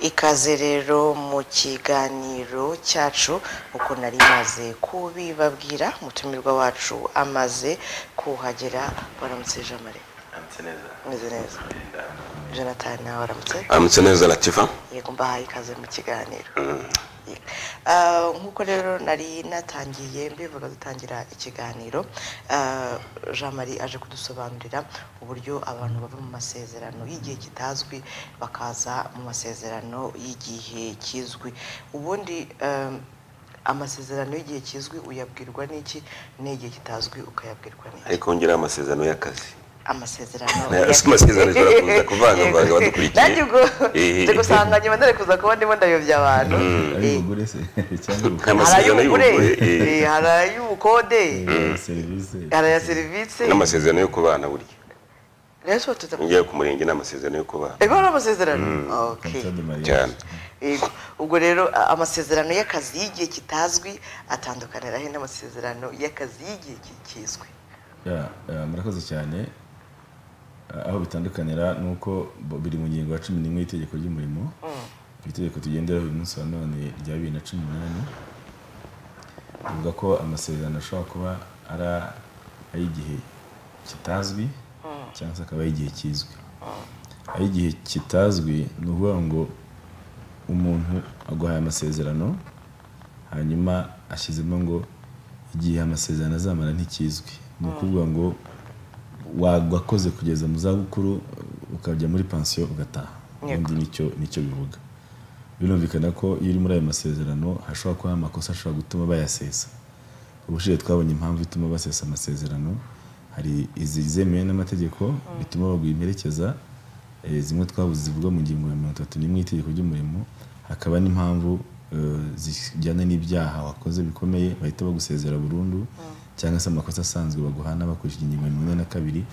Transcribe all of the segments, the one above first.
Ikaze rero mu kiganiro cyacu uko nari maze kubibabwira umutumirwa wacu amaze kuhagera waramutse jamare Amutse neza. meze neza jonathan nawe waramutse Amutse neza Latifa. yego mbahaye ikaze mu kiganiro Ah, nk'uko rero nari natangiye mbivuga dutangira ikiganiro ah, jean marie aje kudusobanurira uburyo abantu bava mu masezerano y'igihe kitazwi bakaza mu masezerano y'igihe kizwi ubundi ah, amasezerano y'igihe kizwi uyabwirwa n'iki n'igihe kitazwi ukayabwirwa n'iki Ariko wongera amasezerano y'akazi. amasezerano Aya si amasezerano ashobora kuza kuvangavanga abadukurikiye. nanjye ubwo Eh. nje gusanga nyuma ndari kuza kuba ndimo ndayobya abantu ari Eh. umugore se cyangwa umugore Nta mas- hari Amasezerano ay'ubugure y'ubugure, eh. eh, hari ay'ubukode Eh, serivisi hari aya serivisi N'amasezerano yo kubana burya. rero so tuza Ngiye ku murenge ni amasezerano yo kubana. Ego ari amasezerano okay contrat de mariage. Cyane. Ego. ubwo rero a- amasezerano y'akazi y'igihe kitazwi atandukanira he n'amasezerano y'akazi y'igihe ki- kizwi Ya, eh, murakoze cyane Eh, aho bitandukanira ni uko bo- biri mu ngingo ya cumi n'imwe y'itegeko ry'umurimo iri tegeko tugenderaho uyu munsi wa none rya bibiri na cumi n'umunani rivuga ko amasezerano ashobora kuba ari a- ay'igihe kitazwi cyangwa se akaba ay'igihe kizwi ay'igihe kitazwi ni ukuvuga ngo umuntu aguhaye amasezerano hanyuma ashyizemo ngo igihe amasezerano azamara ntikizwi ni ukuvuga ngo wa- wakoze kugeza mu zabukuru ukajya muri pansiyo ugataha Yego. ubundi nicyo nicyo bivuga birumvikana ko iyo uri muri ayo masezerano hashobora kuba hari amakosa ashobora gutuma bayasesa ubushize twabonye impamvu ituma basesa amasezerano hari izi zemewe n'amategeko bituma baguha imperekeza eh, zimwe twabuze zivuga mu ngingo ya mirongo itatu n'imwe y'itegeko ry'umurimo hakaba n'impamvu eh, zijyana n'ibyaha wakoze bikomeye bahita bagusezera burundu cyangwa se amakosa asanzwe baguhana bakurikije ingingo ya mirongo ine na kabiri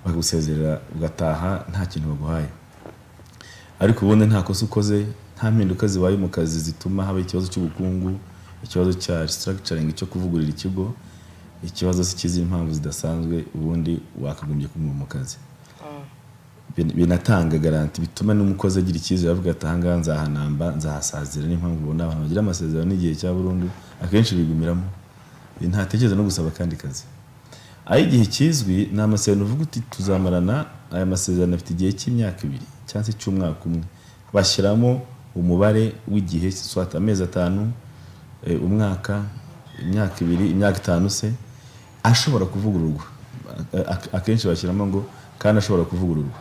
bakagusezera ugataha nta kintu baguhaye ariko ubundi nta kosa ukoze nta mpinduka zibaye mu kazi zituma haba ikibazo cy'ubukungu ikibazo cya restructuring cyo kuvugurura ikigo ikibazo se cy'izindi mpamvu zidasanzwe ubundi wakagombye kuguma mu kazi Bin- binatanga garanti bituma n'umukozi agira icyizere avuga ati ahangaha nzahanamba nzahasazira niyo mpamvu ubona abantu bagira amasezerano n'igihe cya burundu akenshi bigumiramo ntatekereza no gusaba akandi kazi ay'igihe kizwi ni amasezerano uvuga uti tuzamarana aya masezerano afite igihe cy'imyaka ibiri cyangwa se cy'umwaka umwe bashyiramo umubare w'igihe swata amezi atanu eh, umwaka imyaka ibiri imyaka itanu se ashobora kuvugururwa A- a- akenshi bashyiramo ngo kandi ashobora kuvugururwa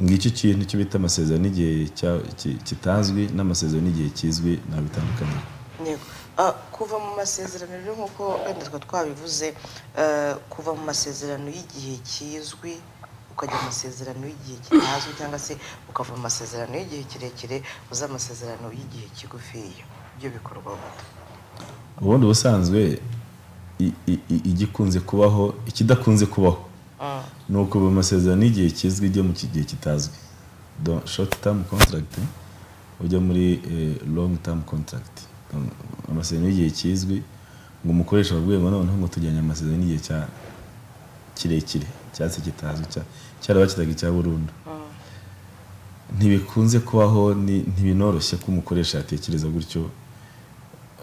ngicyo kintu cyo bita amasezerano y'igihe cya- ki- kitazwi n'amasezerano y'igihe kizwi ntabitandukanye Yego. Ah, kuva mu masezerano rero nk'uko wenda twa twabivuze eh, kuva mu masezerano y'igihe kizwi ukajya mu masezerano y'igihe kitazwi cyangwa se ukava mu masezerano y'igihe kirekire uza mu masezerano y'igihe kigufiya ibyo bikorwa gute ubundi ubusanzwe i- i- i- igikunze kubaho ikidakunze kubaho Mm. ni ukuva mu masezerano y'igihe kizwi ujya mu kigihe kitazwi Do- short term contract ujya muri eh, long term contract Um, amasezerano y'igihe kizwi ngo umukoresha ababwiye ngo noneho ngo tujyanye amasezerano y'igihe cya kirekire cyangwa se kitazwi cya- cyarabakitaga icya burundu ntibikunze kubaho ni- ntibinoroshye ko umukoresha yatekereza gutyo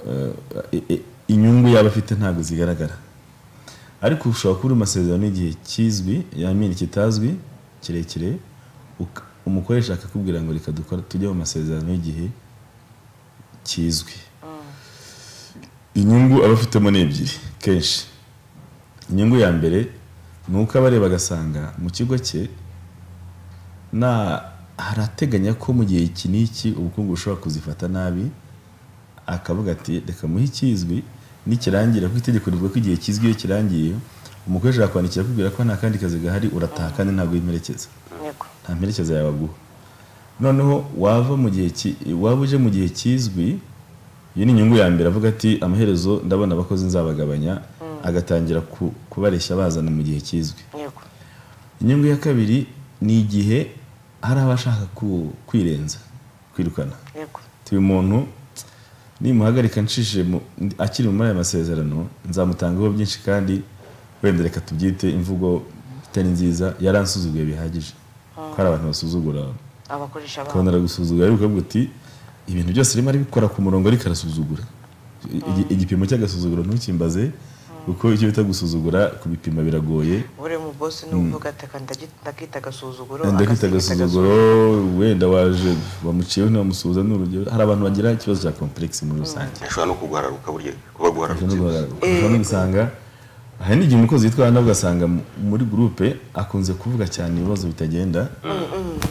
eh, eh, inyungu yaba afite ntabwo zigaragara ariko ushobora kuba uri mu masezerano y'igihe kizwi yamini kitazwi kirekire uka- umukoresha akakubwira ngo reka dukora tujye mu masezerano y'igihe kizwi inyungu aba afitemo ni ebyiri kenshi inyungu ya mbere ni uko abareba agasanga mu kigo cye na harateganya ko mu gihe iki n'iki ubukungu bushobora kuzifata nabi akavuga ati reka muhe ikizwi nikirangira kuko itegeko rivuga ko igihe kizwi iyo kirangiye umukoresha yakwandikira akubwira ko nta kandi kazi gahari urataha kandi ntabwo w'imperekeza Yego. nta mperekeza yawe aguha noneho wava mu gihe ki- waba uje mu gihe kizwi iyi ni inyungu ya mbere avuga ati amaherezo ndabona abakozi nzabagabanya agatangira ku- kubareshya bazana mu gihe kizwi Yego. inyungu ya kabiri ni igihe hari abashaka ku- kwirenza kwirukana Yego. uyu muntu nimuhagarika nshishije mu- akiri muri aya masezerano nzamutangaho byinshi kandi wenda reka tubyite imvugo itari nziza yaransuzuguye bihagije ko hari abantu basuzugura abakoresha babo akabona aragusuzugura ariko ukavuga uti ibintu byose arimo arabikora ku murongo ariko arasuzugura Igi- igipimo cy'agasuzuguro ntukimbaze kuko icyo bita gusuzugura kubipima biragoye buriya mu bosi n'uvuga ati "Aka ndagi- ndakita agasuzuguro ndakita agasiga agasuzuguro wenda waje wamuciyeho ntiwamusuhuza ni urugero hari abantu bagira ikibazo cya komplekisi muri rusange ashobora no kuguhararuka burya kuba guhararutse ushobora no gusanga hari n'igihe umukozi witwa nawe ugasanga mu- muri gurupe akunze kuvuga cyane ibibazo bitagenda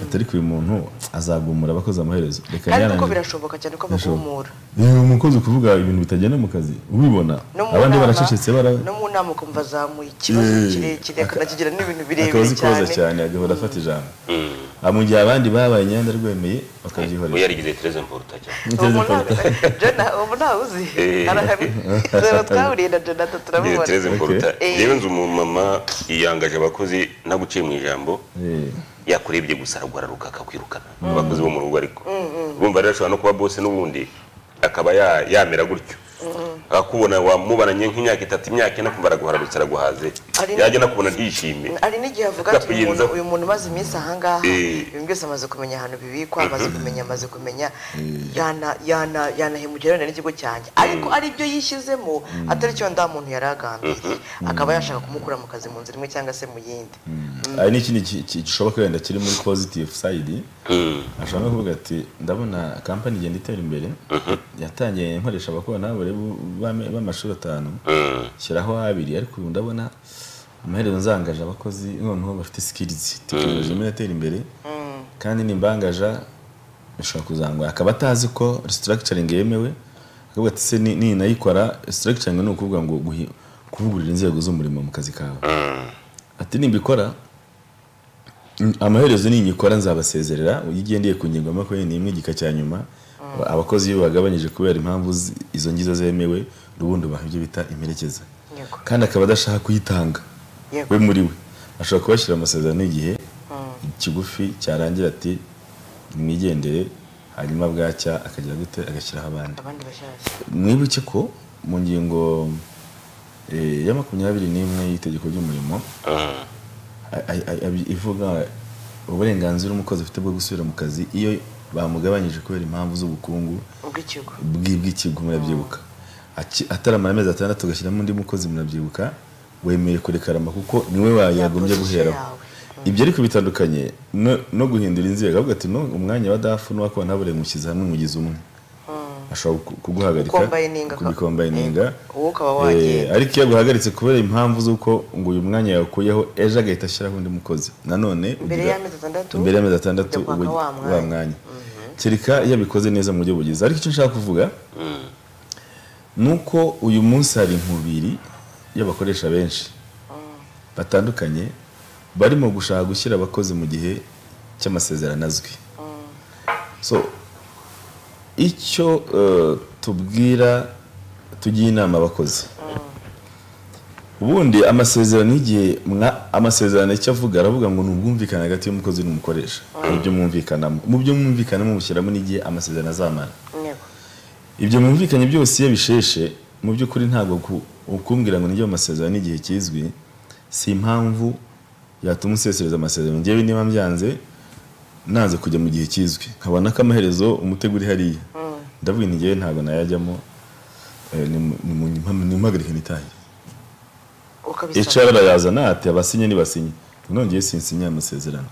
atari ko uyu muntu azagumura abakoze amaherezo reka kandi yarangiza- kuko birashoboka cyane ko baguhumura Yewe umukozi kuvuga ibintu bitagenda mu kazi ubibona no mu abandi nama- baracecetse bara no mu nama ukumva azamuye ikibazo Eh, kirekire aka- akanakigira n'ibintu akazi birebire koza cyane cyane agahora afata ijambo Ah, mu gihe abandi babaye imyenda rwemeye we bakabyihorera yarigize tereza mvuruta cyane ubu Niteze nta- Paul. Jona, ubu ntawe uzi Eh. arahari Jona twahuriye na jonathan Yarigize turamubona tereza mvuruta Eh. yewe nzu umumama yiyangaje abakozi ntaguciye mu ijambo Eh, yakurebye gusa araguhararuka akakwirukana mu bakozi bo mu rugo ariko urumva rero ashobora no kuba bose n'ubundi akaba ya- yamera gutyo akakubona wamubananye nk'imyaka itatu imyaka ine kumva araguhararutse araguhaze Ari na- yajya nakubona ntishime hari n'igihe avuga ati uyu muntu- Ndakuyenza. uyu muntu umaze iminsi ahangaha Eh. ibintu byose amaze kumenya ahantu bibikwa amaze kumenya amaze kumenya yana- yana- yanahemukira wenda n'ikigo cyanjye ariko ari byo yishyizemo atari cyo nda muntu yari agambiriye akaba yashaka kumukura mu kazi mu nzira imwe cyangwa se mu yindi hari n'ikindi ki- ki- gishoboka wenda kiri muri positive side ashobora no kuvuga ati ndabona kampani igenda itera imbere yatangiye nkoresha abakorana b'amashuri atanu shyiraho abiri ariko ubu ndabona amaherezo nzangaje abakozi noneho bafite sikirizi tekinoloji irimo iratera imbere kandi nimbangaja bishobora kuzangoya akaba atazi ko restructuring yemewe akavuga ati se ni- ninayikora restructuring ni ukuvuga ngo guhi- kuvugurura inzego z'umurimo mu kazi kawe ati nimbikora mm, amaherezo ninyikora nzabasezerera iyo ugendeye ku ngingo ya makumyabiri n'imwe igika cya nyuma abakozi iyo bagabanyije kubera impamvu zi- izo ngizo zemewe ubundi ubaha ibyo bita imperekeza Yego. kandi akaba adashaka kuyitanga Yego. we muri we ashobora kubashyira amasezerano y'igihe kigufi cyarangira ati nimwigendere hanyuma bwacya akagira gute agashyiraho abandi abandi bashyashya mwibuke ko mu ngingo eh, ya makumyabiri n'imwe y'itegeko ry'umurimo a- a- a- abi- ivuga uburenganzira umukozi afite bwo gusubira mu kazi iyo bamugabanyije kubera impamvu z'ubukungu ubw'ikigo bw'i- bw'ikigo murabyibuka Aki- ataramara amezi atandatu agashyiramo undi mukozi murabyibuka wemeye kurekarama kuko niwe wayagombye Yakoze icyo guheraho yawe. ibyo ariko bitandukanye no- no guhindura inzego avuga ati "No, umwanya wa dafu n'uwakuba ntabure mushyize hamwe mugize umwe ashobora ku- kuguhagarika Kukombayininga. kubikombayininga wowe ukaba wagiye Eh, ariko iyo aguhagaritse kubera impamvu z'uko ngo uyu mwanya yawukuyeho ejo agahita ashyiraho undi mukozi nanone mbere ugira- y'amezi atandatu imbere y'amezi atandatu ujya kwaka ubu- wa wa mwanya. mwanya kereka iyo abikoze neza mu buryo bugize ariko icyo nshaka kuvuga ni uko uyu munsi hari inkubiri y'abakoresha benshi batandukanye barimo gushaka gushyira abakozi mu gihe cy'amasezerano azwi so icyo eh, tubwira tugiye inama abakozi ubundi amasezerano y'igihe mwa- amasezerano icyo avuga aravuga ngo ni ubwumvikane hagati y'umukozi n'umukoresha ibyo mwumvikanamo mu byo mwumvikanamo mushyiramo n'igihe amasezerano azamara Yego. ibyo mwumvikanye byose iyo bisheshe mu by'ukuri ntabwo ku- ukumbwira ngo nijye mu masezerano n'igihe kizwi si impamvu yatuma usesereza amasezerano ngewe niba mbyanze nanze kujya mu gihe kizwi nkabona ko amaherezo umutego uri hariya ndavuga nti ngewe ntabwo nayajyamo eh, nimu- nimu- nimuhagarike nitangire ukabisaba HR arayazana ati abasinye nibasinye nongeye sinsinya amasezerano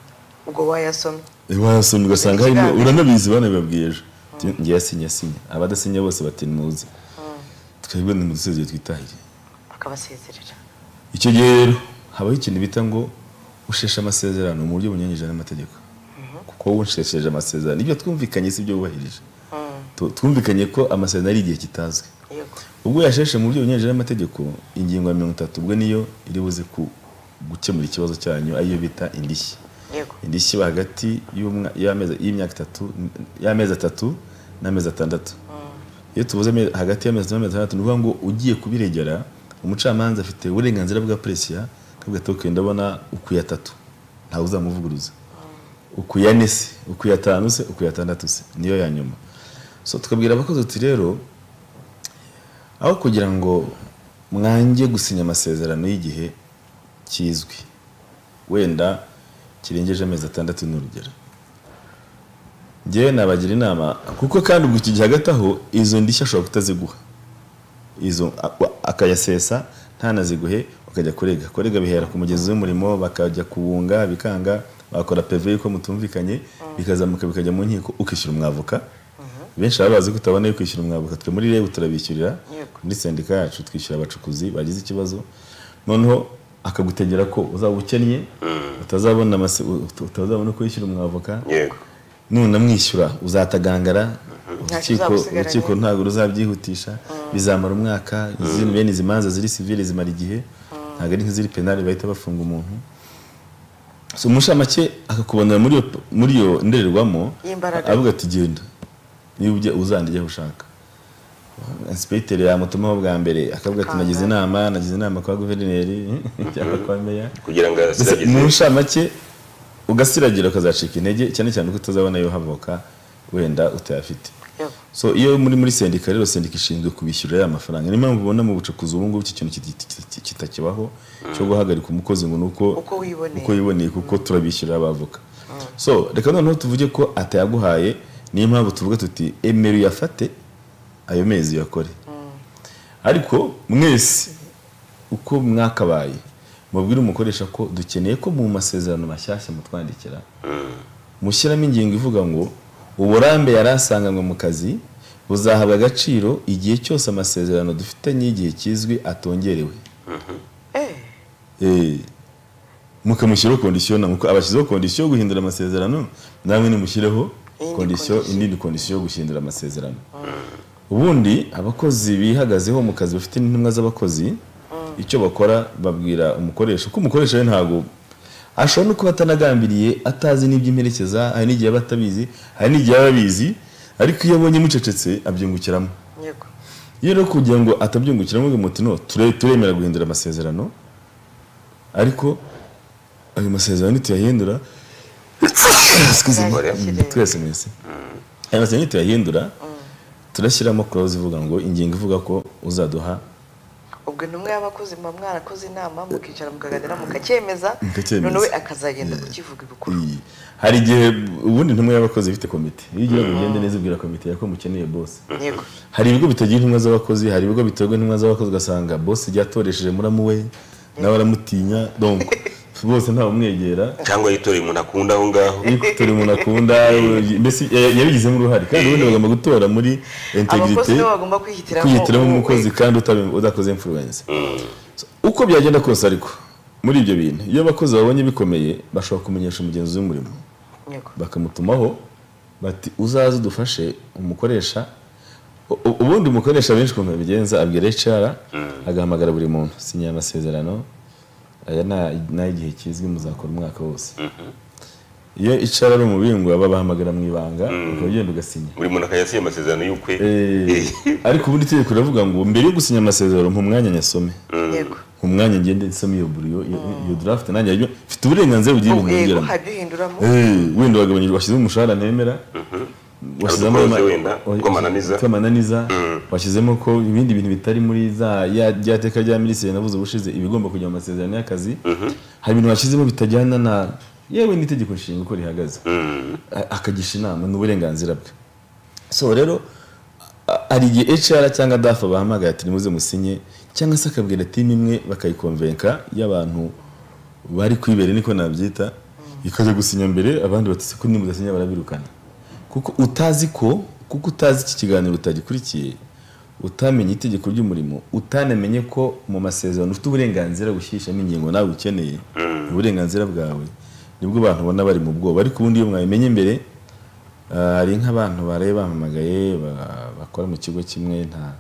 ubwo wayasomye wasomye ugasanga harimo Ikiganiro. uranabizi banabibabwiye ejo Ati, ngewe sinye sinye abadasinye bose bati ntimuze twebwe nimudusezeye twitahire akabasezerera icyo gihe rero habaho ikintu bita ngo usheshe amasezerano mu buryo bunyuranyije n'amategeko kuko wowe unshesheje amasezerano ibyo twumvikanye si ibyo wubahirije Tu- twumvikanye ko amasezerano ari igihe kitazwi yego ubwo yasheshe mu buryo bunyuranyije n'amategeko ingingo ya mirongo itatu ubwo niyo iri buze ku gukemura ikibazo cyanyu ariyo bita indishyi yego indishyi iba hagati y'umwa- y'amezi- y'imyaka itatu y'amezi atatu n'amezi atandatu iyo tuvuze ame- hagati y'amezi atatu n'amezi atandatu ni ukuvuga ngo ugiye kubiregera umucamanza afite uburenganzira bwa peresiya akavuga ati "Okay, ndabona ukuye atatu ntawe uzamuvuguruza ukuya ne se ukuya atanu se ukuya atandatu se niyo ya nyuma so tukabwira abakozi tuti rero aho kugira ngo mwange gusinya amasezerano y'igihe kizwi wenda kirengeje amezi atandatu n'urugero ngewe nabagira inama kuko kandi ubwo iki gihe hagati aho izo ndishyi ashobora kutaziguha izo a- wa- akayasesa ntanaziguhe ukajya kurega kurega bihera ku mugezi w'umurimo bakajya kubunga bikanga bakora peve yuko mutumvikanye bikazamuka bikajya mu nkiko ukishyura umwavoka benshi baba bazi ko utabona yo kwishyura umwavoka twe muri rebu turabishyurira Yego. muri sendika yacu twishyura abacukuzi bagize ikibazo noneho akagutegera ko uzaba ukennye utazabona amase- ut- utazabona uko yishyura umwavoka yego nunamwishyura uzatagangara Ntacyo urukiko uzabusigaranye. urukiko ntabwo ruzabyihutisha bizamara umwaka izi- bene izi manza ziri sivile zimara igihe ntabwo ari nk'iziri penali bahita bafunga umuntu so umunshamake akakubonera muri iyo- muri iyo ndorerwamo Y'imbaraga. avuga ati genda niba ujya uzandijyaho ushaka insipegitere yamutumaho bwa mbere akavuga ati Akanga. nagize inama nagize inama kwa guverineri cyangwa kwa meya kugira ngo Mbese asiragize mu nshamake ugasiragira ukazacika intege cyane cyane ko utazabona yo havoka wenda utayafite Yego. so iyo muri muri sendika rero sendika ishinzwe kubishyurira ya mafaranga niyo mpamvu ubona mu bucukuzi ubu ngubu iki kintu kiti- kiti- kiti- kitakibaho cyo guhagarika umukozi ngo ni uko Uko wiboneye. uko wiboneye kuko turabishyurira abavoka so reka noneho tuvuge ko atayaguhaye niyo mpamvu tuvuga tuti emera uyafate ayo mezi uyakore ariko mwese uko mwakabaye mubwire umukoresha ko dukeneye ko mu masezerano mashyashya mutwandikira mushyiramo ingingo ivuga ngo uburambe yari asanganywe mu kazi buzahabwa agaciro igihe cyose amasezerano dufitanye y'igihe kizwi atongerewe Eh, Eh, mukamushyiraho kondisiyo namuko abashyizeho kondisiyo yo guhindura amasezerano namwe nimushyireho Iyindi kondisiyo kondisiyo. indi kondisiyo yo guhindura amasezerano ubundi abakozi bihagazeho mu kazi bafite n'intumwa z'abakozi icyo bakora babwira umukoresha ko umukoresha we ntabwo ashobora no kuba atanagambiriye atazi n'iby'imperekeza hari n'igihe aba atabizi hari n'igihe aba abizi ariko iyo abonye mucecetse abyungukiramo yego iyo rero kugira ngo atabyungukiramo uyu muti no ture- turemera guhindura amasezerano ariko ayo masezerano nituyahindura Excuse me. Gore. Mm, twese mwese ayo masezerano nituyahindura turashyiramo clause ivuga ngo ingingo ivuga ko uzaduha ubwo intumwa y'abakozi muba mwarakoze inama mukicara mukaganira mukacyemeza Mukacyemeza. none we akazagenda kukivuga ibikuru iyi hari igihe ubundi ntumwe y'abakozi ifite komite iyo ugiye kugenda neza ubwira komite yawe ko mukeneye bose yego hari ibigo bitagira intumwa z'abakozi hari ibigo biterwa intumwa z'abakozi ugasanga bosi ryatoresheje muramu we nawe aramutinya donc bose ntawumwegera cyangwa yitoreye umuntu akunda aho ngaho turi umuntu akunda mbese ya- yabigizemo uruhare kandi ubundi bagomba gutora muri abakozi integrite nibo bagomba kwihitiramo kwihitiramo uwo- umukozi kandi utabe- udakoze influence So, uko byagenda kose ariko muri ibyo bintu iyo abakozi babonye bikomeye bashobora kumenyesha umugenzi w'umurimo yego bakamutumaho bati uzaze udufashe umukoresha U- u- ubundi umukoresha benshi ukuntu babigenza abwira HR agahamagara buri muntu sinya aya masezerano aya ni- ni ay'igihe kizwi muzakora umwaka wose iyo HR ari umubingwa babahamagara mu ibanga ukaba ugenda ugasinya buri muntu akajya asinya amasezerano y'ukwe Eh, ariko ubundi itegeko riravuga ngo mbere yo gusinya amasezerano mu mwanya nyasome yego mu mwanya ngende nsome iyo buriyo iyo- iyo draft nanjye aribyo, mfite uburenganzira bugiye yego bungiramo hajya uhinduramo Eh, wenda wagabanyije washyizemo umushahara ntemera washyizemo Hari udukoroze ama- wenda, wa- tw'amananiza. tw'amananiza washyizemo ko ibindi bintu bitari muri za ya- rya teka rya minisitiri navuze ubushize ibigomba kujya mu masezerano y'akazi hari ibintu washyizemo bitajyana na yewe n'itegeko nshinga uko rihagaze A- akagisha inama ni uburenganzira bwe so rero a- hari igihe HR cyangwa DAF bahamagaye ati nimuze musinye cyangwa se akabwira timu imwe bakayikonvenka y'abantu bari kwibera niko nabyita ikajya gusinya mbere abandi batse ko nimudasinya barabirukana kuko utazi ko kuko utazi iki kiganiro utagikurikiye utamenye itegeko ry'umurimo utanamenye ko mu masezerano ufite uburenganzira bushyishyamo ingingo nawe ukeneye uburenganzira bwawe nibwo abantu ubona bari mu bwoba ariko ubundi iyo mwabimenye mbere Ah, hari nk'abantu baraye bahamagaye ba- bakora mu kigo kimwe nta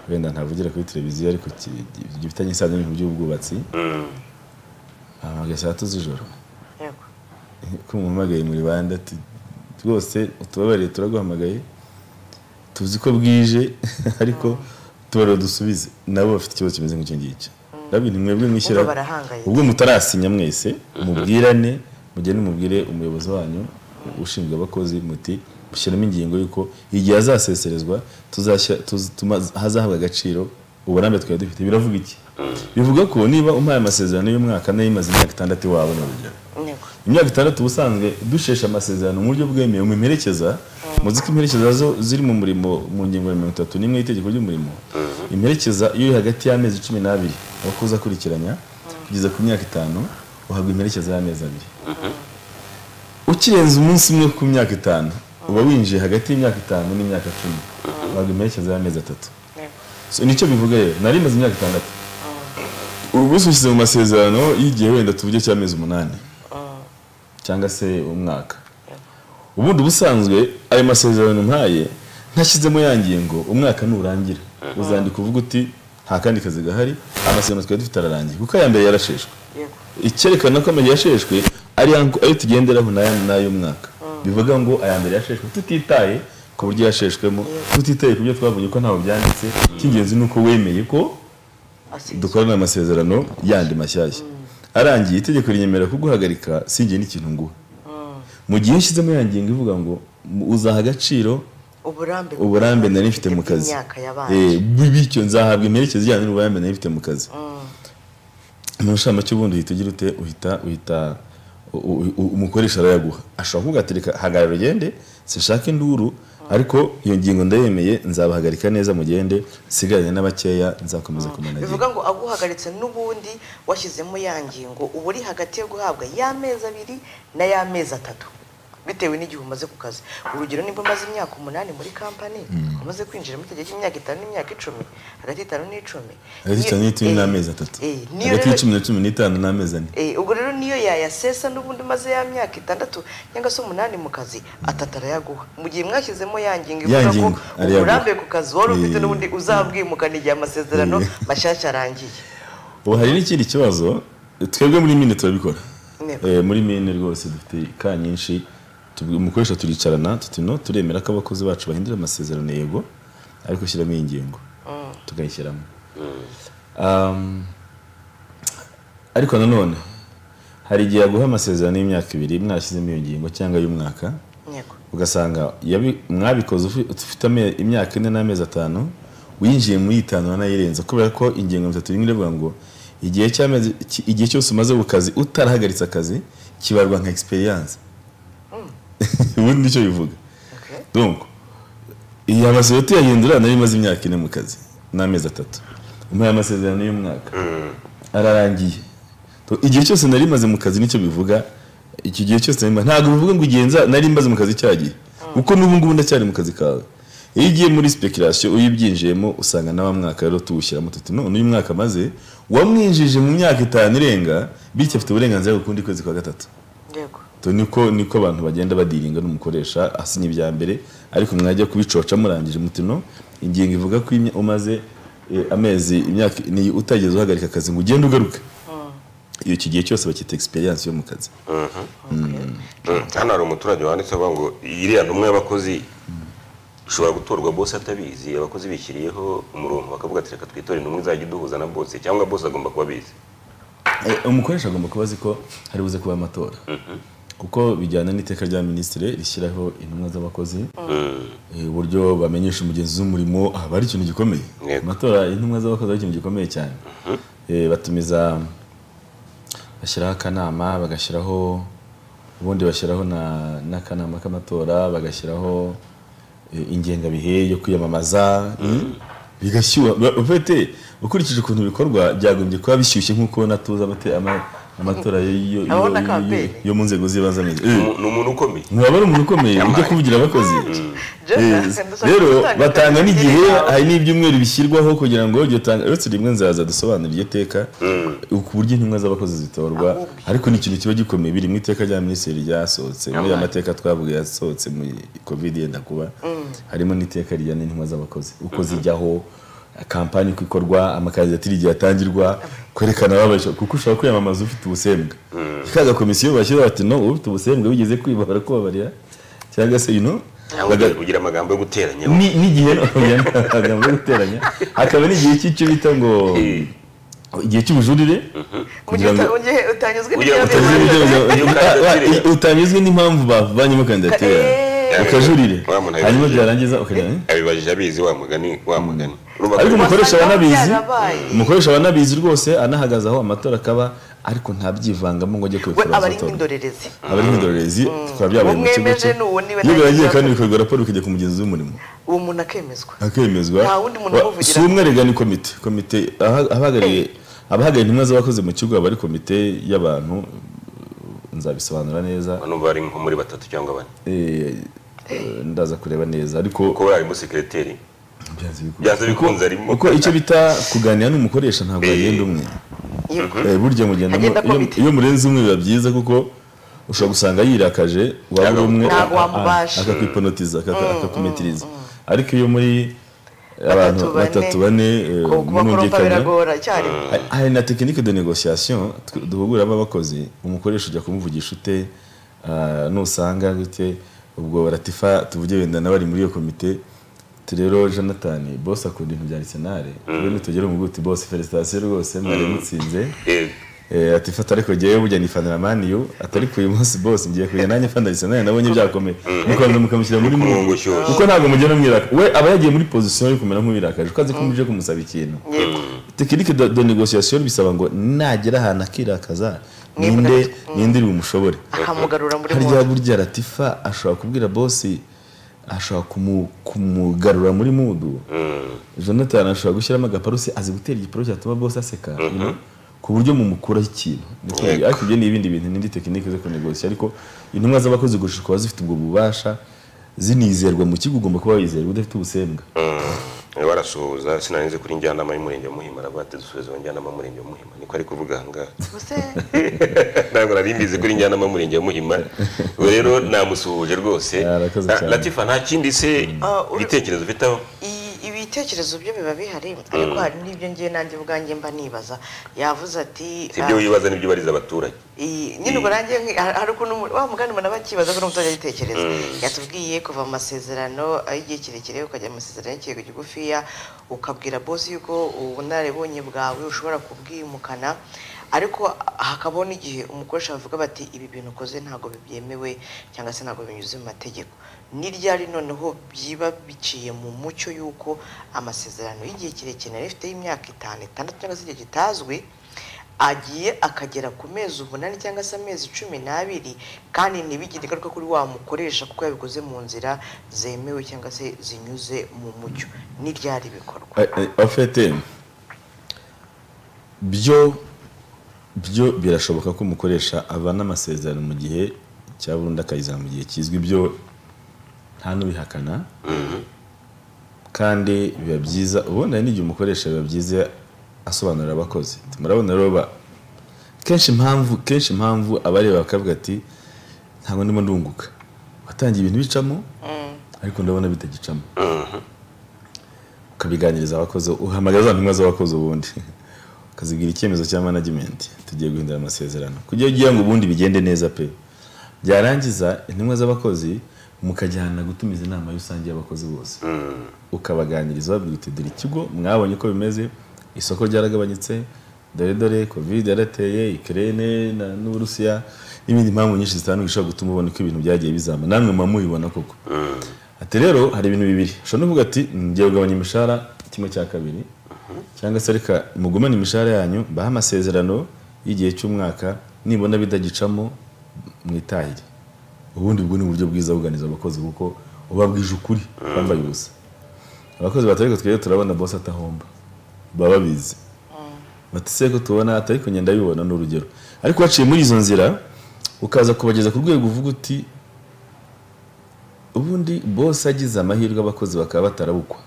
wenda ntavugira kuri televiziyo ariko ki- gifitanye isano n'ibintu by'ubwubatsi bahamagaye saa tatu z'ijoro yego ko muhamagaye muri bande ati rwose utubabariye turaguhamagaye tuzi ko bwije ariko tubarira dusubize nabo bafite ikibazo kimeze nk'icyo ngicyo nabyo ni mwebwe mwishyira Bumva barahangayitse. ubwo mutarasinya mwese mubwirane mugende mubwire umuyobozi wanyu ushinzwe abakozi muti mushyiramo ingingo y'uko igihe azaseserezwa tuzashyira tuzatuma hazahabwa agaciro uburambe twari dufite biravuga iki bivuga ko niba umpaye amasezerano y'umwaka nayo imaze imyaka itandatu iwawe ni urugero yego imyaka itandatu ubusanzwe dushesha amasezerano mu buryo bwemewe mu mperekeza muzi ko imperekeza zo ziri mu murimo mu ngingo ya mirongo itatu n'imwe y'itegeko ry'umurimo imperekeza iyo iri hagati y'amezi cumi n'abiri abakozi akurikiranya kugeza ku myaka itanu uhabwa imperekeza y'amezi abiri ukirenza umunsi umwe ku myaka itanu uba winjiye hagati y'imyaka itanu n'imyaka cumi uhabwa imperekeza y'amezi atatu So, nicyo bivuga rero nari maze imyaka itandatu ubu buso ushyize mu masezerano y'igihe wenda tuvuge cy'amezi umunani cyangwa se umwaka ubundi ubusanzwe ayo masezerano ntaye ntashyizemo ya ngingo umwaka nurangira uzandika uvuga uti nta kandi kazi gahari amasezerano twari dufite ararangiye kuko aya mbere yarasheshwe yego icyerekana ko amenya yasheshwe ari yangu- ayo tugenderaho n'aya n'ayo mwaka bivuga ngo aya mbere yasheshwe tutitaye ku buryo yasheshwemo tutitaye ku byo twabonye ko ntaho byanditse icy'ingenzi ni uko wemeye ko asize dukorana amasezerano yandi mashyashya arangiye itegeko rinyemera kuguhagarika sinjye n'ikintu nguha mu gihe nshyizemo ya ngingo ivuga ngo mu- uzaha agaciro uburambe uburambe nari mfite mu kazi imyaka yabanje Eh, bi- bityo nzahabwa imperekeza ijyanye n'uburambe nari mfite mu kazi mu nshamake ubundi uhita ugira ute uhita uhita u- u- u- umukoresha arayaguha ashobora kugatereka hagarara ugende sinshaka induru ariko iyo ngingo ndayemeye nzabahagarika neza mugende nsigaranye n'abakeya nzakomeza kumanagira bivuga ngo aguhagaritse n'ubundi washyizemo ya ngingo uba uri hagati yo guhabwa y'amezi abiri n'ay'amezi atatu bitewe n'igihe umaze ku kazi urugero niba umaze imyaka umunani muri kampani umaze kwinjira mu itegeko cy'imyaka itanu n'imyaka icumi hagati y'itanu n'icumi hagati y'itanu n'icumi n'amezi atatu eh, niyo hagati rero- y'icumi na cumi n'itanu n'amezi ane Eh, ubwo rero niyo yayasesa n'ubundi maze ya myaka itandatu cyangwa se umunani mu kazi atatu arayaguha mu gihe mwashyizemo ya ngingo Ya ivuga ko ngingo arayaguha. uburambe ku kazi wari ufite Eh. n'ubundi uzabwimukana igihe amasezerano mashyashya arangiye ubu hari n'ikindi kibazo twebwe muri mine turabikora Ntego. Eh, muri mine rwose dufite ka nyinshi tubwi- umukoresha turicarana tuti no turemera ko abakozi bacu bahindura amasezerano yego ariko shyiramo iyi ngingo tukayishyiramo Um, ariko nanone hari igihe yaguha amasezerano y'imyaka ibiri mwarashyizemo iyo ngingo cyangwa y'umwaka Ntego. ugasanga yabi- mwabikoze ufi- ufite ame- imyaka ine n'amezi atanu winjiye muri itanu wanayirenza kubera ko ingingo mirongo itatu n'imwe iravuga ngo igihe cy'amezi ki- igihe cyose umaze ku kazi utarahagaritse akazi kibarwa nka experience ubundi nicyo bivuga Okay. donc iyi amasezerano tuyahindura nari maze imyaka ine mu kazi n'amezi atatu umpaye amasezerano y'umwaka ararangiye To- igihe cyose nari maze mu kazi nicyo bivuga iki gihe cyose nari maze ntabwo bivuga ngo igihe nza- nari maze mu kazi cyagiye kuko n'ubu ngubu ndacyari mu kazi kawe iyo ugiye muri speculation iyo ubyinjiyemo usanga nawa mwaka rero tuwushyiramo tuti none uyu mwaka maze wamwinjije mu myaka itanu irenga bityo afite uburenganzira ku kundi kwezi kwa gatatu Ntego. to niko niko abantu bagenda badiringa n'umukoresha asinya ibya mbere ariko mwajya kubicoca murangije muti no ingingo ivuga ko imya- umaze eh, amezi imyaka ni utageze uhagarika akazi ngo ugende ugaruke iyo iki gihe cyose bakita experience yo mu kazi Mm, hano hari umuturage wanditse avuga ngo iriya ntumwa y'abakozi ishobora gutorwa bose atabizi abakozi bishyiriyeho umurongo bakavuga ati reka twitore intumwa izajya iduhuza na bose cyangwa bose agomba kuba abizi Eh, umukoresha agomba kuba azi ko hari buze kuba amatora kuko bijyana n'iteka rya minisitiri rishyiraho intumwa z'abakozi eh, uburyo bamenyesha umugenzi w'umurimo aba ari ikintu gikomeye Yego. amatora y'intumwa z'abakozi ari ikintu gikomeye cyane Eh, batumiza bashyiraho akanama bagashyiraho ubundi bashyiraho na- n'akanama k'amatora bagashyiraho eh, ingengabihe yo kwiyamamaza bigashyuha ba- ufite ukurikije ukuntu bikorwa byagombye kuba bishyushye nk'uko natuza abate- ama- amatora yo- yo- Abo na yo- campaign. yo- yo mu nzego z'ibanze ameze. Eh, Umu- ni umuntu ukomeye ntibaba ari umuntu ukomeye ujya kuvugira abakozi Eh, Jonathan, ndashaka rero gutandukanya batanga n'igihe n'idini yawe. hari n'ibyumweru bishyirwaho kugira ngo iryo tanga uretse rimwe nzaza dusobanura iryo teka ku buryo intumwa z'abakozi zitorwa Ahubwo. ariko ni ikintu kiba gikomeye biri mu iteka rya minisitiri ryasohotse muri aya mateka twavuga yasohotse mu covid yenda kuba harimo n'iteka rijyana n'intumwa z'abakozi uko zijyaho kampani uko ikorwa amakazidatiri igihe atangirwa kwerekana babasha kuko ushobora kwiyamamaza ufite ubusembwa ka gakomisiyo bashyiraho bati no ufite ubusembwa wigeze kwiba barakubabarira cyangwa se you know, cyangwa baga- kugira amagambo yo guteranya ni n'igihe amagambo yo guteranya hakaba n'igihe cy'icyo bita ngo Eh, igihe cy'ubujurire Mu gihe kugira ngo uta- mu gihe utanyuzwe Kugira ngo n'ibyabereye. utanyuzwe Iyo kandidatire. uta- utanyuzwe n'impamvu bavanyemo kandidatire Eh. ukajurire Wa muntu hanyuma yabijije. byarangiza ukajya abibajije abizi wa mugani wa mugani Urumva ko- ariko umukoresha Wasanga abanabizi byarabaye. umukoresha abanabizi rwose anahagaze aho amatora akaba ariko ntabyivangamo ngo ajye we kwikura aba ari azatora nk'indorerezi abari nk'indorerezi tukaba byabaye mu kigo Umwemeje cye n'uwo niwe iyo birangiye ntakibazo. kandi bikorwa raporo bikajya ku mugenzi w'umurimo uwo muntu akemezwa akemezwa Nta wundi muntu Wa- umuvugira. si umwe arega ni komite komite aha- abahagarariye abahagarariye intumwa z'abakoze mu kigo aba ari komite y'abantu nzabisobanura neza bano bari nko muri batatu cyangwa bane Eh, eh, ndaza kureba neza ariko kuko we harimo sekereteri byanze bikunze. byanze bikunze arimo kuko icyo bita kuganira n'umukoresha ntabwo Eh. bagenda umwe Yego. Eh, burya mugenda mu- Agenda iyo- komite. iyo murenze umwe biba byiza kuko ushobora gusanga yirakaje waba uri Ntabwo- umwe ntabwo a- a- wamubasha. akakwiponotiza akaka- akakumitiriza ariko iyo muri abantu Batatu, bane. batatu bane eh, Ku- kubakorompa mwumvikana biragora icyarimwe Ha- hari na tekinike de negosiyasiyo tw- duhuguramo abakozi umukoresha ujya kumuvugisha ute ah, nusanga gute ubwo ratifa tuvuge wenda n'abari muri iyo komite tu rero jonathan bose akunda ibintu bya arisenali tube nitugere mu guti bose felicitasiyo rwose mwari mutsinze Eh, Eh, ati fata ariko jyewe burya nifanira maniyu atari ku uyu munsi bose ngiye kujya nanjye fanda arisenali nabonye byakomeye mukabanza mukamushyira muri Ku mungu murongo ushyushye. kuko ntabwo mugenda mwirakaje we aba yagiye muri pozisiyo yo kumera nk'uwirakaje uko azi ko muje kumusaba ikintu yego tekinike de, de negosiyasiyo bisaba ngo nagera ahantu akirakaza Mwebwe ninde murafite- ninde bumushobore akamugarura muri harya munda burya latifa ashobora kubwira bosi ashobora kumu- kumugarura muri mudu jonathan ashobora gushyiramo agaparusi azi gutera igiparo cyatuma bosi aseka you know, ku buryo mumukuraho ikintu Ndetse Yego. ariko ibyo ni ibindi bintu n'indi tekinike zo kunegosiya ariko intumwa z'abakozi gushishwa kuba zifite ubwo bubasha zinizerwa mu kigo ugomba kuba wizerwa udafite ubusembwa Mm. barasuhuza sinanize kuri njyanama y'umurenge wa muhima aravuga ati dusubize mu njyanama y'umurenge wa muhima niko ari kuvuga ahangaha gusa ntabwo nari mbizi kuri njyanama y'umurenge wa muhima ubu rero namusuhuje rwose Arakoze Na- cyane. latifa nta kindi se Ah, uri- ibitekerezo ufiteho i- ibitekerezo byo biba bihari ariko hari n'ibyo ngiye nanjye ubwanjye mba nibaza yavuze ati si ibyo ah, wibaza nibyo ubariza abaturage iyi- nyine ubwo nanjye nki- hari hari ukuntu umuntu- wa mugani umuntu aba akibaza ko n'umutoza agitekereza yatubwiye kuva mu masezerano y'igihe kirekire ukajya mu masezerano y'ikigo kigufiya ukabwira bosi yuko ubunararibonye bwawe ushobora kubwimukana ariko hakabaho n'igihe umukoresha bavuga bati ibi bintu ukoze ntabwo bibyemewe cyangwa se ntabwo binyuze mu mategeko ni ryari noneho byiba biciye mu mucyo y'uko amasezerano y'igihe kirekire nari ifite y'imyaka itanu itandatu cyangwa se igihe kitazwi agiye akagera ku mezi umunani cyangwa se amezi cumi n'abiri kandi ntibigire ingaruka kuri wa mukoresha kuko yabikoze mu nzira zemewe cyangwa se zinyuze mu mucyo n'iryari bikorwa Eh, eh, en fait eh, byo byo birashoboka ko umukoresha avana amasezerano mu gihe cya burundu akayizana mu gihe kizwi byo nta n'ubihakana kandi biba byiza ubundi hari n'igihe umukoresha biba byiza asobanurira abakozi Ati, murabona rero ba kenshi impamvu kenshi impamvu abareba bakavuga ati ntabwo ndimo ndunguka watangiye ibintu bicamo ariko ndabona bitagicamo ukabiganiriza abakozi uhamagara za ntumwa z'abakozi ubundi ukazibwira icyemezo cya management tugiye guhindura amasezerano kugira ugiye ngo ubundi bigende neza pe byarangiza intumwa z'abakozi mukajyana gutumiza inama rusange y'abakozi bose ukabaganiriza babwira uti dore ikigo mwabonye uko bimeze isoko ryaragabanyutse dore dore covid yarateye ikirere n'uburusiya n'ibindi mpamvu nyinshi zitandukanye zishobora gutuma ubona uko ibintu byagiye bizama namwe muba mubibona koko ati rero hari ibintu bibiri ushobora no kuvuga ati ngiye kugabanya imishahara kimwe cya kabiri cyangwa se reka mugumane imishahara yanyu bahe amasezerano y'igihe cy'umwaka nibona bitagicamo mwitahire ubundi bwo ni uburyo bwiza buganiza abakozi kuko uba bwije ukuri bambaye ubusa abakozi batari ko twebwe turabona bose atahomba baba babizi bati se ko tubona atari ko ngenda bibona ni urugero ariko waciye muri izo nzira ukaza kubageza ku rwego uvuga uti ubundi bose agize amahirwe abakozi bakaba batarabukwa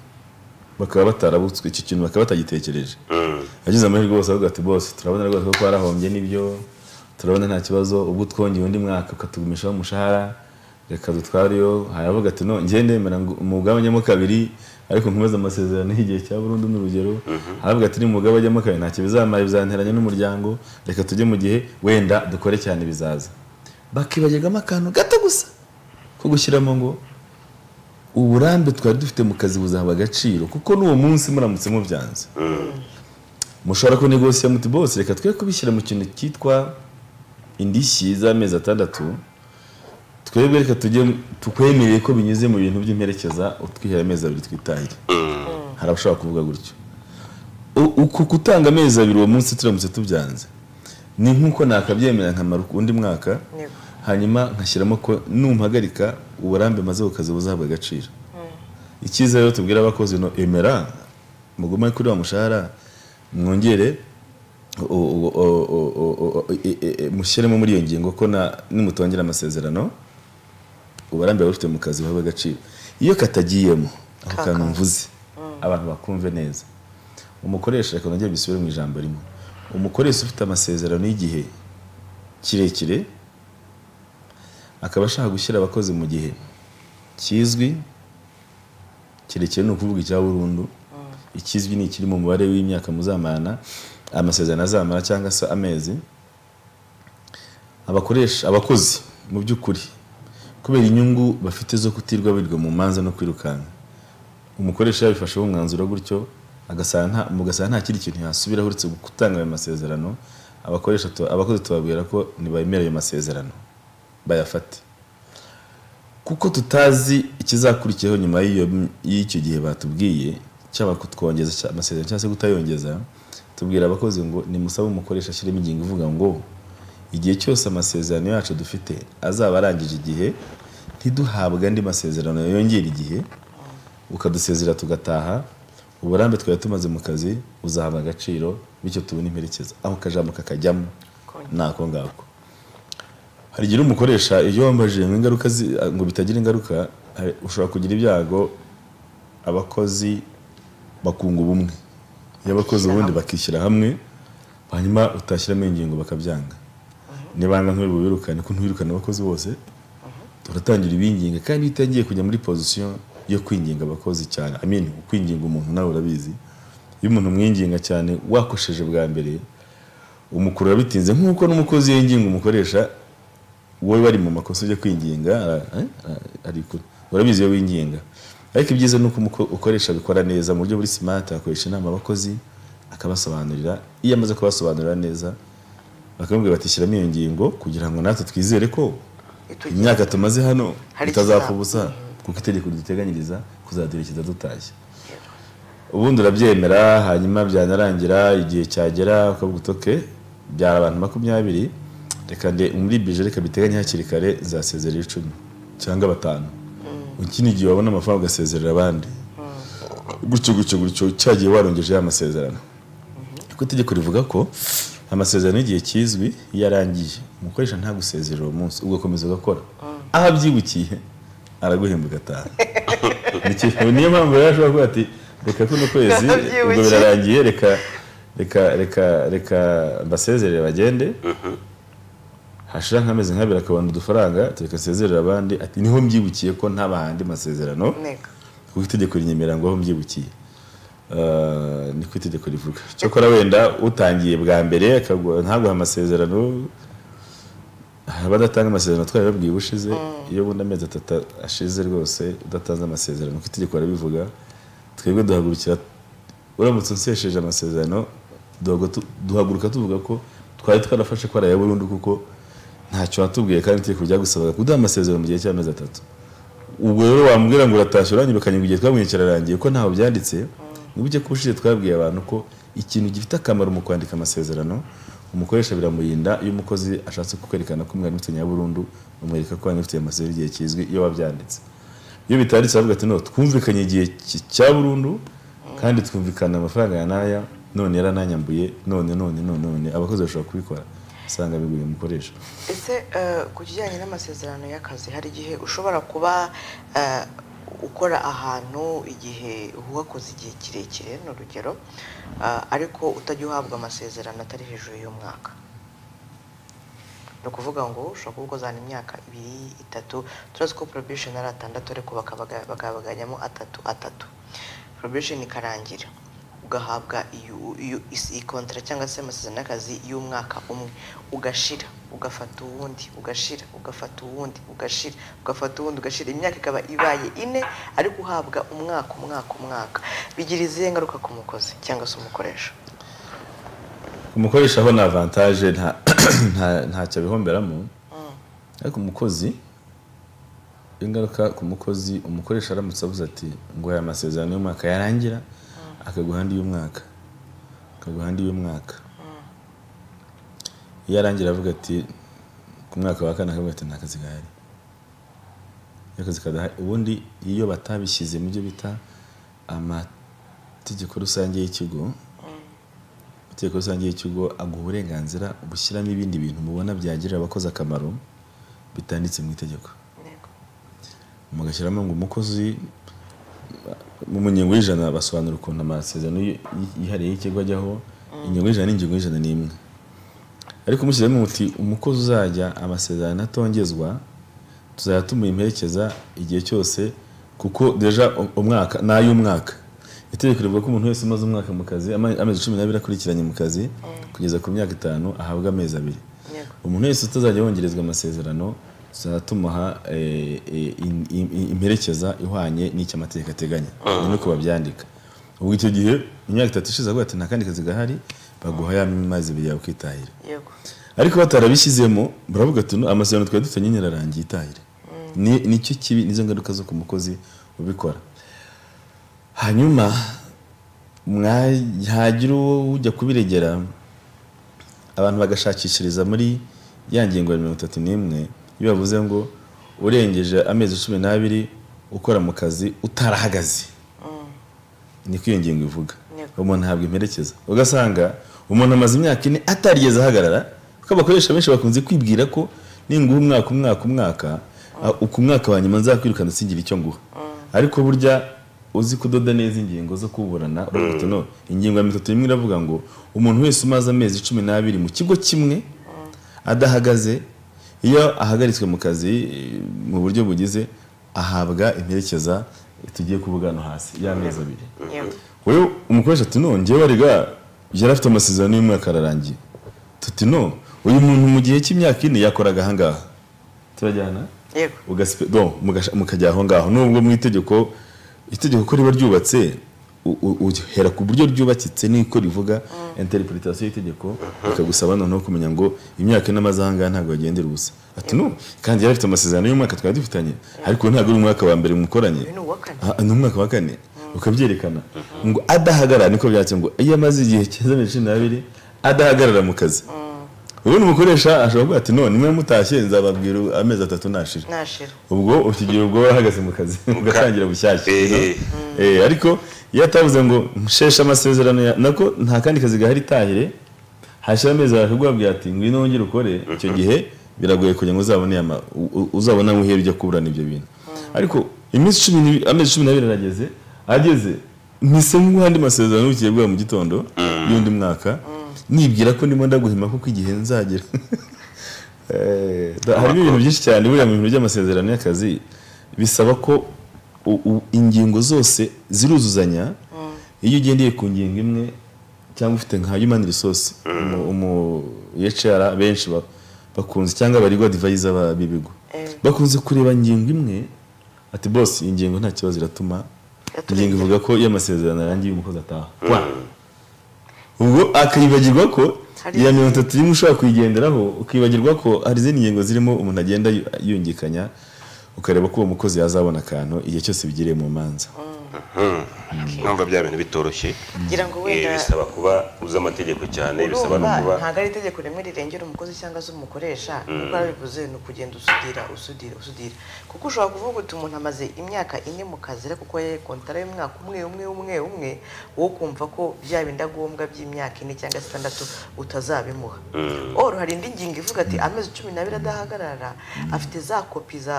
bakaba batarabutswe icyo kintu bakaba batagitekereje agize amahirwe bose avuga ati bose turabona rwose ko twarahombye n'ibyo turabona nta kibazo ubwo twongeye undi mwaka ukatugumishaho umushahara reka dutwareyo haravuga ati no njye ndemera ngo umugabanyemo kabiri ariko nkomeza amasezerano y'igihe cya burundu ni urugero haravuga ati ni umugabo ajyamo kabiri ntacyo bizamara bizanteranya n'umuryango reka tujye mu gihe wenda dukore cyane bizaza bakibagirwamo akantu gato gusa ko gushyiramo ngo uburambe twari dufite mu kazi buzahabwa agaciro kuko n'uwo munsi muramutse mubyanze mushobora kunegosiya muti bose reka twe kubishyira mu kintu cyitwa indishyi z'amezi atandatu twebwe reka tujye tukwemereye ko binyuze mu bintu by'imperekeza utwihera amezi abiri twitahire hari abashobora kuvuga gutyo U- uku kutanga amezi abiri uwo munsi turamutse tubyanze ni nk'uko nakabyemera nkamara undi mwaka Yego. hanyuma nkashyiramo ko numpagarika uburambe maze bukaza buzahabwa agaciro icyiza rero tubwira abakozi no emera mugume kuri wa mushahara mwongere o- o- o- o- o- o- e- e- e- mushyiremo muri iyo ngingo ko na- nimutongera amasezerano uburambe buba bufite mu kazi buhabwa agaciro iyo katagiyemo ako kantu mvuze abantu bakumve neza umukoresha reka nongere mbisubire mu ijambo rimwe umukoresha ufite amasezerano y'igihe kirekire akaba ashaka gushyira abakozi mu gihe kizwi kirekire ni ukuvuga icya burundu ikizwi ni ikiri mu mubare w'imyaka muzamarana amasezerano azamara cyangwa se amezi abakoresha abakozi mu by'ukuri kubera inyungu bafite zo kutirwa birirwa mu manza no kwirukanka umukoresha yabifasheho umwanzuro gutyo agasanga nta- mugasanga nta kindi kintu yasubira uretse gutanga ayo masezerano abakoresha tu- abakozi tubabwira ko ntibemera ayo masezerano bayafate kuko tutazi ikizakurikiyeho nyuma y'iyo- y'icyo gihe batubwiye cyaba kutwongeza cya- amasezerano cyangwa se kutayongeza tubwira abakozi ngo nimusabe umukoresha ashyiremo ingingo ivuga ngo igihe cyose amasezerano yacu dufite azaba arangije igihe ntiduhabwe andi masezerano yongera igihe ukadusezera tugataha uburambe twari tumaze mu kazi uzahabwa agaciro bityo tubone imperekeza aho akajambo kakajyamo ni ako ngako hari igihe umukoresha iyo wambajije ngo ingaruka zi- ngo bitagira ingaruka hari- ushobora kugira ibyago abakozi bakunga ubumwe iyo abakozi ubundi bakishyira hamwe hanyuma utashyiramo ingingo bakabyanga nibanga nk'ibi bubirukane ko ntubirukane abakozi bose turatangira ibinginga kandi iyo utangiye kujya muri pozisiyo yo kwinginga abakozi cyane I mean, kwinginga umuntu nawe urabizi iyo umuntu umwinginga cyane wakosheje bwa mbere umukurura bitinze nk'uko n'umukozi yinginga umukoresha wowe bari mu makosa ujya kwinginga ara- eh, ara- arikura urabizi iyo winginga ariko ibyiza ni uko umuko- ukoresha abikora neza mu buryo buri smart akoresha inama abakozi akabasobanurira iyo amaze kubasobanurira neza bakamubwira bati shyiramo iyo ngingo kugira ngo natwe twizere ko Itugira- imyaka tumaze hano Hari itazapfa ikizaba. ubusa kuko itegeko riduteganyiriza kuzaduherekeza dutashye ubundi urabyemera hanyuma byanarangira igihe cyagera ukavuga uti "Okay, byara abantu makumyabiri reka nde muri bije reka biteganye hakiri kare nzasezerera icumi cyangwa batanu ikindi gihe wabona amafaranga ugasezerera abandi gutyo gutyo gutyo cyagiye warongeje ya masezerano kuko itegeko rivuga ko amasezerano y'igihe kizwi iyo arangiye umukoresha nta gusezerera uwo munsi ugakomeza ugakora aho abyibukiye araguhemba ugataha Niki- niyo mpamvu rero ashobora kuvuga ati reka kuno kwezi Abyibukiye. ubwo birarangiye reka reka reka reka mbasezerere bagende hashira nk'amezi nk'abiri akabona udufaranga tureka nsezerere abandi ati niho mbyibukiye ko ntabahandi masezerano ntego kuko itegeko rinyemerera ngo aho mbyibukiye Eh, niko itegeko rivuga cyokora wenda utangiye bwa mbere akagu- ntaguhe amasezerano hari abadatanga amasezerano twari babwiye ubushize iyo bundi amezi atatu ashize rwose udatanze amasezerano kuko itegeko barabivuga twebwe duhagurukira uramutse unsesheje amasezerano duhagu- tu- duhaguruka tuvuga ko twari twarafashe ko araya burundu kuko ntacyo watubwiye kandi itegeko ryagusabaga kuduha amasezerano mu gihe cy'amezi atatu ubwo rero wambwira ngo uratashye urangije ukanywa igihe twabonye kirarangiye ko ntaho byanditse nubwo icyo kubushize twabwiye abantu ko ikintu gifite akamaro mu kwandika amasezerano umukoresha biramurinda iyo umukozi ashatse kukwerekana ko mwari mufite nyaburundu umwereka ko mwari mufite amasezerano igihe kizwi iyo wabyanditse iyo bitanditse aravuga ati no twumvikanye igihe ki- cya burundu kandi twumvikana amafaranga ya naya none yarananyambuye none none none none abakozi bashobora kubikora usanga biguriye umukoresha ese eh, ku kijyanye n'amasezerano y'akazi hari igihe ushobora kuba eh, ukora ahantu igihe wakoze igihe kirekire ni urugero eh, ariko utajya uhabwa amasezerano atari hejuru y'umwaka ni ukuvuga ngo ushobora kuba ukozana imyaka ibiri itatu turazi ko probation ari atandatu ariko bakabaga- bakabagabanyamo atatu atatu probation ikarangira ugahabwa iyo- iyo- is- iyi kontara cyangwa se amasezerano y'akazi y'umwaka umwe ugashira ugafata uwundi ugashira ugafata uwundi ugashira ugafata uwundi ugashira imyaka ikaba ibaye ine ariko uhabwa umwaka umwaka umwaka bigira izihe ngaruka ku mukozi cyangwa se umukoresha umukoresha aho ni avantaje nta nta- ntacyo abihomberamo ariko umukozi ingaruka ku mukozi umukoresha aramutse avuze ati ngo aya masezerano y'umwaka yarangira akaguha andi y'umwaka akaguha andi y'umwaka iyo arangira avuga ati ku mwaka wa kane akavuga ati nta kazi gahari iyo akazi kadahari ubundi iyo batabishyize mu byo bita amategeko rusange y'ikigo amategeko rusange y'ikigo aguha uburenganzira bushyiramo ibindi bintu mubona byagirira abakozi akamaro bitanditse mu itegeko yego mugashyiramo ngo umukozi mu mu ngingo y'ijana basobanura ukuntu amasezerano y- yihariye y'ikigo ajyaho ingingo y'ijana n'ingingo y'ijana n'imwe ariko mushyiramo muti umukozi uzajya amasezerano atongezwa tuzajya tumuherekeza igihe cyose kuko deja u- umwaka ni ay'umwaka itegeko rivuga ko umuntu wese umaze umwaka mu kazi ama- amezi cumi n'abiri akurikiranye mu kazi kugeza ku myaka itanu ahabwa amezi abiri yego umuntu wese utazajya wongerezwa amasezerano tuzajya tumuha eh, eh, in- in- imperekeza ihwanye n'icyo amategeko ateganya ni uko babyandika ubwo icyo gihe imyaka itatu ishize avuga ati nta kandi kazi gahari baguha ya mazi abiri yawe ukitahira yego ariko batarabishyizemo baravuga ati "No, amasezerano twari dufitanye nyine ararangiye itahire Ni- nicyo kibi nizo ngaruka zo ku mukozi ubikora hanyuma mwa- hagira uwo ujya kubiregera abantu bagashakishiriza muri ya ngingo ya mirongo itatu n'imwe iyo bavuze ngo urengeje amezi cumi n'abiri ukora mu kazi utarahagaze niko iyo ngingo ivuga Yego. umuntu ahabwa imperekeza ugasanga umuntu amaze imyaka ine atarigeze ahagarara kuko abakoresha benshi bakunze kwibwira ko ninguha umwaka umwaka umwaka ah, ku mwaka wa nyuma nzakwirukana singire icyo nguha ariko burya uzi kudoda neza ingingo zo kuburana uravuga uti no ingingo ya mirongo itatu n'imwe iravuga ngo umuntu wese umaze amezi cumi n'abiri mu kigo kimwe adahagaze iyo ahagaritswe mu kazi eh, mu buryo bugize ahabwa imperekeza tugiye kuvuga hano hasi y'amezi abiri yego wowe umukoresha ati no njyewe arega yari afite amasezerano y'umwaka ararangiye tuti no uyu muntu mu gihe cy'imyaka ine yakoraga ahangaha turajyana yego ugasipe- do, mugasha- mukajya aho ngaho nubwo mu itegeko itegeko ko riba ryubatse u- u- uhera ku buryo ryubakitse niko rivuga interpretation y'itegeko bikagusaba noneho kumenya ngo imyaka n'amaze aha ngaha ntabwo yagendera ubusa ati no kandi yari afite amasezerano y'umwaka twari dufitanye ariko ntabwo ari umwaka wa mbere mukoranye uyu ni uwa kane Ah, ni umwaka wa kane ukabyerekana ngo adahagarara niko byatse ngo iyo amaze igihe cyenda mirongo cumi n'abiri adahagarara mu kazi ubundi umukoresha ashobora kuvuga ati none mwe mutashye nzababwira amezi atatu ntashira nashira ubwo ukigira ubwo warahagaze mu kazi ugatangira bushyashya Ehe. no? Eh, ariko iyo atavuze ngo nsheshe amasezerano ya- nako nta kandi kazi gahari itahire hashira amezi abiri akakubwira ati ngwino wongere ukore icyo gihe biragoye kugira ngo uzabone aya ma- u- u- uzabone aho uhera ujya kuburana ibyo bintu ariko iminsi cumi n'ibi- amezi cumi n'abiri arageze ageze mpisemo guha andi masezerano ugiye guhera mu gitondo y'undi mwaka nibwira ko ndimo ndaguhima kuko igihe nzagera Eh, da- harimo ibintu byinshi cyane buriya mu bintu by'amasezerano y'akazi bisaba ko u- u- ingingo zose ziruzuzanya iyo ugendeye ku ngingo imwe cyangwa ufite nka human resource umu, umu HR benshi ba- bakunze cyangwa abaregwa advisor ba- b'ibigo Eh. bakunze kureba ingingo imwe ati boss iyi ngingo nta kibazo iratuma Yaturengera. ingingo ivuga ko iyo amasezerano arangiye umukozi ataha Wa. ubwo akibagirwa ko Hari iya mirongo itatu imwe ushobora kuyigenderaho ukibagirwa ko hari izindi ngingo zirimo umuntu agenda yu- yungikanya ukareba ko uwo mukozi yazabona akantu igihe cyose bigiriye mu manza Numva bya bintu bitoroshye ngira ngo Eh, wenda bisaba kuba uzi amategeko cyane bisaba no urumva kuba ntabwo ari itegeko rimwe rirengera umukozi cyangwa se umukoresha kuko arabivuze ni ukugenda usudira usudira usudira kuko ushobora kuvuga uti umuntu amaze imyaka ine mu kazi ariko kuko yari kontara y'umwaka umwe umwe umwe umwe wo kumva ko bya bindagombwa by'imyaka ine cyangwa se itandatu utazabimuha or hari indi ngingo ivuga ati amezi cumi n'abiri adahagarara afite za kopi za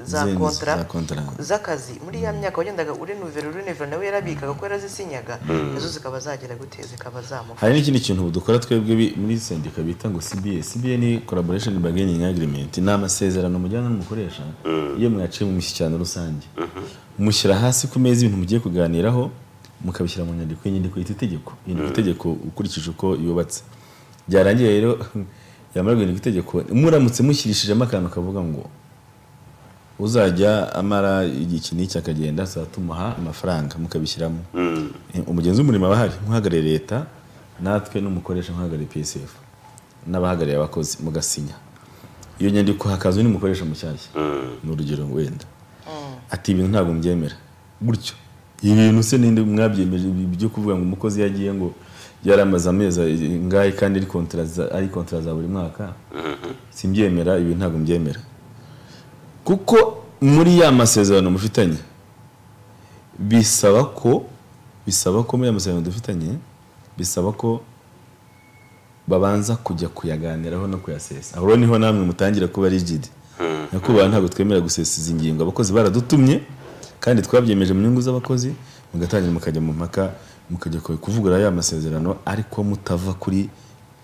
za Zindi kontra za kontra. z'akazi muri ya myaka wagendaga urinuvera urinuvera nawe yarabikaga ko yarazisinyaga nazo zikaba zagera gute zikaba zamuha hari n'ikindi kintu ubu dukora twebwe bi- muri sendika bita ngo CBA CBA ni collaboration bargaining agreement ni amasezerano mujyana n'umukoresha iyo mwaciye mu mishyikirano rusange mushyira hasi ku meza ibintu mugiye kuganiraho mukabishyira mu nyandiko iyi nyandiko yita itegeko iyi nyandiko itegeko ukurikije uko yubatse byarangiye rero yamara guhindura itegeko muramutse mushyirishijemo akantu kavuga ngo uzajya amara igihe iki n'iki akagenda tuzajya tumuha amafaranga mukabishyiramo umugenzi w'umurimo aba ahari nk'uhagarariye leta natwe n'umukoresha nk'uhagarariye psf n'abahagarariye abakozi mugasinya iyo nyandiko hakaza undi mukoresha mushyashya ni urugero wenda ati ibintu ntabwo mbyemera gutyo ibintu se ninde mwabyemeje ibi byo kuvuga ngo umukozi yagiye ngo yaramaze amezi ngahe kandi ari kontara za- ari kontara za buri mwaka simbyemera ibi ntabwo mbyemera kuko muri ya masezerano mufitanye bisaba ko bisaba ko muri ya masezerano dufitanye bisaba ko babanza kujya kuyaganiraho no kuyasesa aho rero niho namwe mutangira kuba rigidi nyakubahwa ntabwo twemerera gusesa izi ngingo abakozi baradutumye kandi twabyemeje mu nyungu z'abakozi mugatangira mukajya mu mpaka mukajya ku- kuvugurura ya masezerano ariko mutava kuri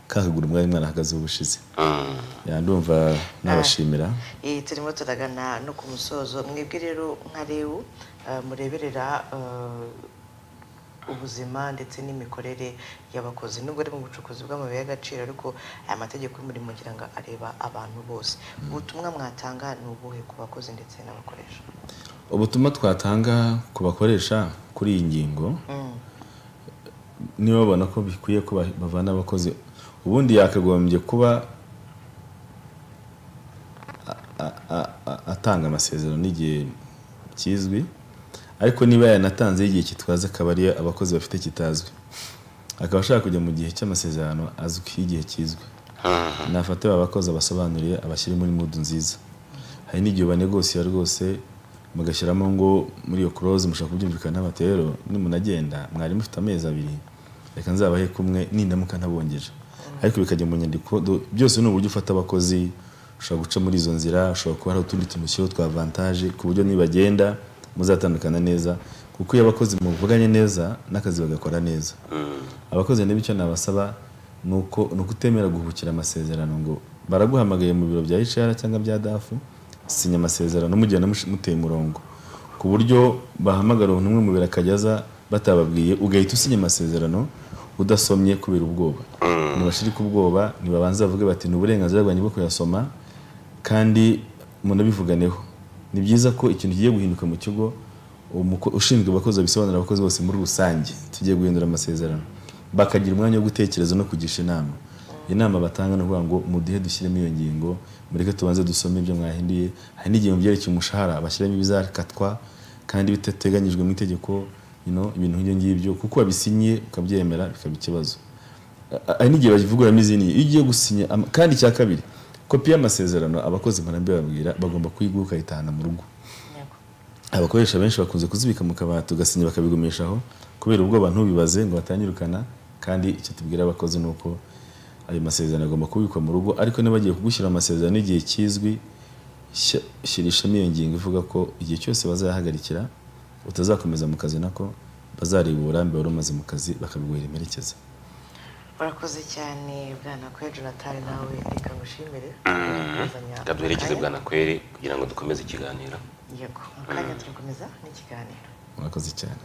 ka kaguru mwari mwarahagazeho ubushize Ya, ndumva nabashimira Eh, turimo turagana no ku musozo mwebwe rero nka rewu eh, mureberera eh, ubuzima ndetse n'imikorere y'abakozi nubwo ari mu bucukuzi bw'amabuye y'agaciro ariko aya mategeko y'umurimo ngira ngo areba abantu bose ubutumwa mwatanga ni ubuhe ku bakozi ndetse n'abakoresha ubutumwa twatanga ku bakoresha kuri iyi ngingo niba babona ko bikwiye ko ba- bavana abakozi ubundi yakagombye kuba a- a- a- a- atanga amasezerano n'igihe kizwi ariko niba yanatanzeho igihe kitwaza akaba ari abakozi bafite kitazwi akaba ashaka kujya mu gihe cy'amasezerano azwi igihe kizwi nafate abakozi abasobanuriye abashyire muri mudu nziza hari n'igihe ubanegosira rwose mugashyiramo ngo muri iyo close mushaka kubyumvikanaho bati rero nimunagenda mwari mufite amezi abiri reka nzabahe kumwe nindamuka ntabongeje ariko bikajya mu nyandiko do- byose ni uburyo ufata abakozi ushobora guca muri izo nzira ushobora kuba hari utundi tumushyiraho twa avantage ku buryo nibagenda muzatandukana neza kuko iyo abakozi muvuganye neza n'akazi bagakora neza abakozi niba icyo nabasaba ni uko ni ukutemera guhubukira amasezerano ngo baraguhamagaye mu biro bya HR cyangwa bya dafu sinya amasezerano mugenda mush- muteye umurongo ku buryo bahamagara umuntu umwe mu biro akajya aza batababwiye ugahita usinya amasezerano udasomye kubera ubwoba ntibashirike ubwoba ntibabanze bavuge bati ni uburenganzira bwanjye bwo kuyasoma kandi munabivuganeho ni byiza ko ikintu kigiye guhinduka mu kigo umuko- ushinzwe abakozi abisobanurira abakozi bose muri rusange tugiye guhindura amasezerano bakagira umwanya wo gutekereza no kugisha inama inama batanga ni ukuvuga ngo muduhe dushyiremo iyo ngingo mureke tubanze dusome ibyo mwahinduye hari n'igihe mu byerekeye umushahara bashyiramo ibizakatwa kandi bidateganyijwe mu itegeko you know, ibintu nk'ibyo ngibyo kuko wabisinyiye ukabyemera bikaba ikibazo A- hari n'igihe bavuguramo izindi iyo ugiye gusinya ama- kandi icya kabiri kopi y'amasezerano abakozi mpanabibabwira bagomba kuyigura ukayitahana mu rugo Yego. abakoresha benshi bakunze kuzibika mu kabati ugasinya bakabigumisha aho kubera ubwoba ntubibaze ngo batanyirukana kandi icyo tubwira abakozi ni uko ayo masezerano agomba kubikwa mu rugo ariko niba bagiye kugushyira amasezerano igihe kizwi shya- shyirishamo iyo ngingo ivuga ko igihe cyose bazayahagarikira utazakomeza mu kazi nako bazareba uburambe wari umaze mu kazi bakabiguhera imperekeza urakoze cyane bwana kwe jonathan nawe reka ngushimire Kuzanya kaduherekeze akanya. bwa nakweri kugira ngo dukomeze ikiganiro yego mu kanya turakomeza n'ikiganiro murakoze cyane